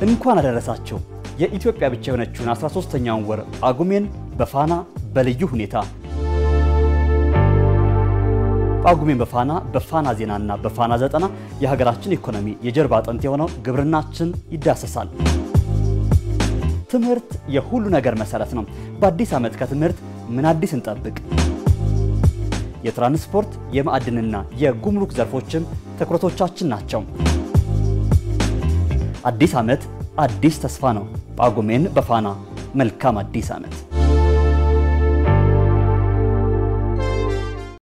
እንኳን አደረሳችሁ። የኢትዮጵያ ብቻ የሆነችውን 13ኛውን ወር ጳጉሜን በፋና በልዩ ሁኔታ ጳጉሜን በፋና በፋና ዜናና በፋና ዘጠና የሀገራችን ኢኮኖሚ የጀርባ አጥንት የሆነው ግብርናችን ይዳሰሳል። ትምህርት የሁሉ ነገር መሰረት ነው። በአዲስ ዓመት ከትምህርት ምን አዲስ እንጠብቅ? የትራንስፖርት የማዕድንና የጉምሩክ ዘርፎችም ትኩረቶቻችን ናቸው። አዲስ ዓመት አዲስ ተስፋ ነው። ጳጉሜን በፋና መልካም አዲስ ዓመት